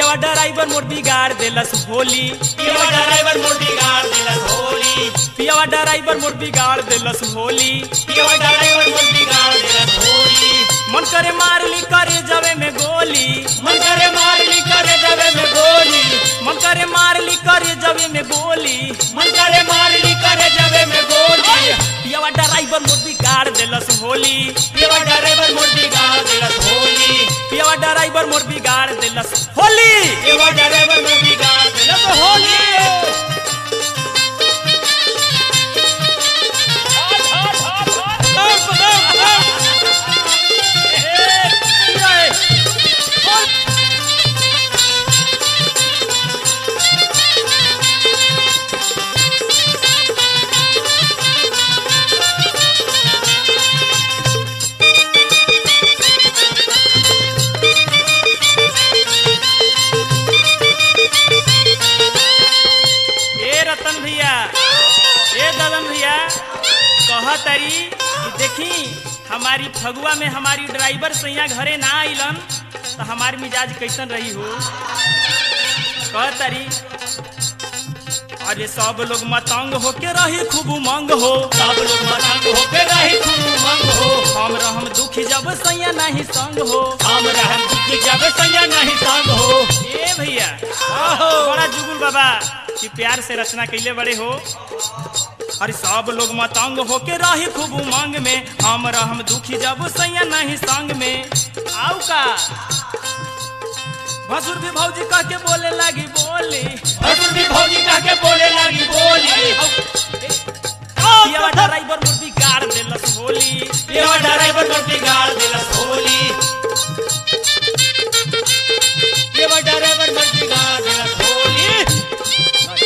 पियवा ड्राइवर मोर बिगाड़ देलस होली पियवा ड्राइवर मोर बिगाड़ देलस होली पियवा ड्राइवर मोर बिगाड़ देलस होली पियवा ड्राइवर मोर बिगाड़ देलस होली मन करे मार ली करे जवे में गोली मन करे मार ली करे जबे में गोली मन करे मार ली करे जवे में गोली मन करे मार ली करे जबे में गोली पियवा ड्राइवर मोर बिगाड़ देलस होली पियवा ड्राइवर मोर बिगाड़ देलस होली पियवा ड्राइवर मोर बिगाड़ देलस होली पियवा ड्राइवर मोर बिगाड़ देलस होली ए रतन भैया ए ददन भैया कह तरी कि देखी हमारी फगुआ में हमारी ड्राइवर सैया घरे ना आइलन तो हमारी मिजाज कैसन रही हो कह तरी अरे सब लोग मतंग होके रही खूब उमंग हो सब लोग मतंग होके रही खूब उमंग हो हम रहम दुखी जब सैया नहीं संग हो हम रहम दुखी जब संजय नहीं संग हो ए भैया बड़ा जुगुल बाबा कि प्यार से रचना कैले बड़े हो अरे सब लोग मतंग होके रही खूब उमंग में हम रहम दुखी जब सैया नहीं संग में आऊ का भसुर भी भौजी कह के बोले लगी बोली भसुर भी भौजी कह के बोले लगी बोली पियवा ड्राइवर मुर्दी गाड़ देलस होली पियवा ड्राइवर मोर बिगाड़ देलस होली पियवा ड्राइवर मोर बिगाड़ देलस होली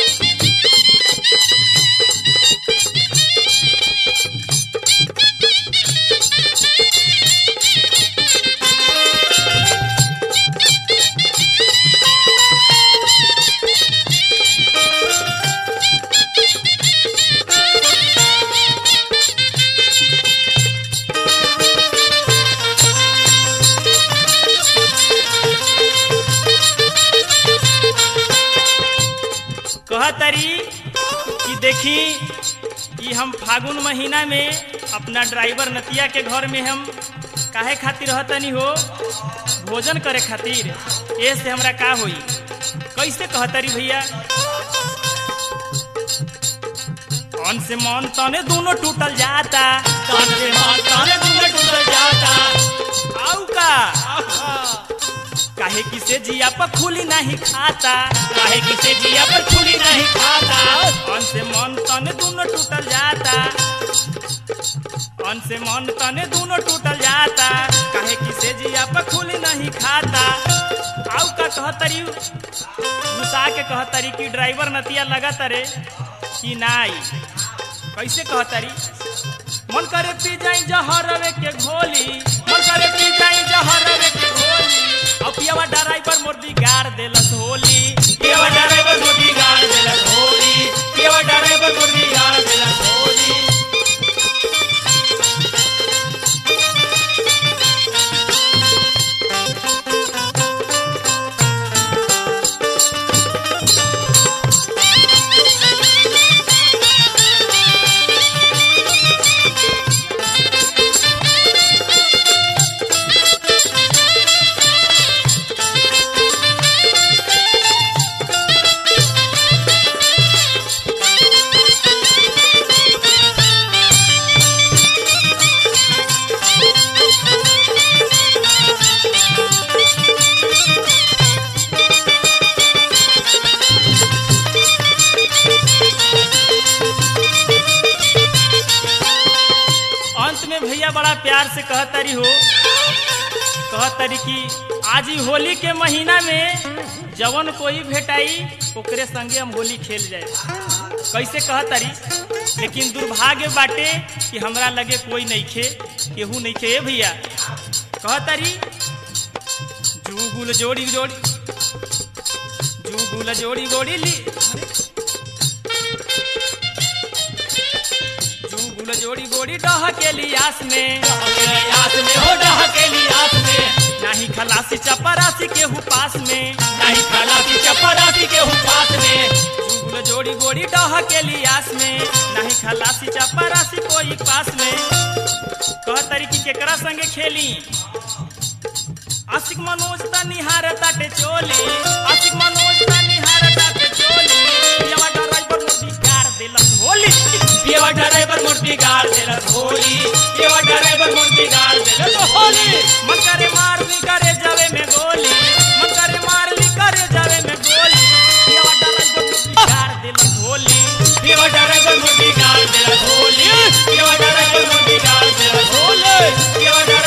कह तरी कि देखी कि हम फागुन महीना में अपना ड्राइवर नतिया के घर में हम काहे खातिर रहतनी हो भोजन करे खातिर ए से हमरा का होई कैसे कहतरी भैया कौन से मन तने दोनों टूटल जाता कान से मार कान दूर टूट जाता आऊ का काहे कि से जिया पर खुली नहीं खाता काहे किसे जिया पर खुली नहीं खाता कौन से मन तने दोनों टूटल जाता कौन से मन तने दोनों टूटल जाता काहे कि से जिया पर खुली नहीं खाता आऊ का कहतरी घुसा के कहतरी कि ड्राइवर नतिया लगत रे कि नाई कैसे कहतरी मन करे पी जाई जहरवे के घोली मन करे पी जाई जहरवे के घोली अब पियवा ड्राइवर मोर बिगाड़ देलस होली पियवा ड्राइवर मोर बिगाड़ देलस होली पियवा ड्राइवर मोर बिगाड़ देलस होली अंत में भैया बड़ा प्यार से कहतरी हो कहतरी कि आज ही होली के महीना में जवन कोई भेटाई ओकरे संगे हम होली खेल जाए कैसे कहतरी लेकिन दुर्भाग्य बाटे कि हमरा लगे कोई नहीं खे केहू नहीं खे ए भैया कहतरी जुगुल जोड़ी जोड़ी जुगुल जोड़ी जोड़ी ली जुगुल जोड़ी गोड़ी डह के लियास में अकेली आस में हो डहकेली आस में नाही खलासी चपरासी केहू पास में नहीं खलासी चपरासी के पास में जुगुल जोड़ी गोड़ी डह के लियास में नाही खलासी चपरासी कोई पास में कह तरीकी केकरा संगे खेली आशिक मनोज ता निहार ताटे चोली आशिक मनोज ता निहार ताटे चोली पियावा ड्राइवर मोदी कार दिलस होली पियवा ड्राइवर मूर्ति गाड़ देलस होली पियवा ड्राइवर मूर्ति गाड़ देलस होली मन करे मार ली करे जावे में गोली मन करे मार ली करे जावे में गोली पियावा ड्राइवर मोदी कार दिलस होली पियवा ड्राइवर मूर्ति गाड़ देलस होली पियवा ड्राइवर मूर्ति गाड़ देलस होली पियवा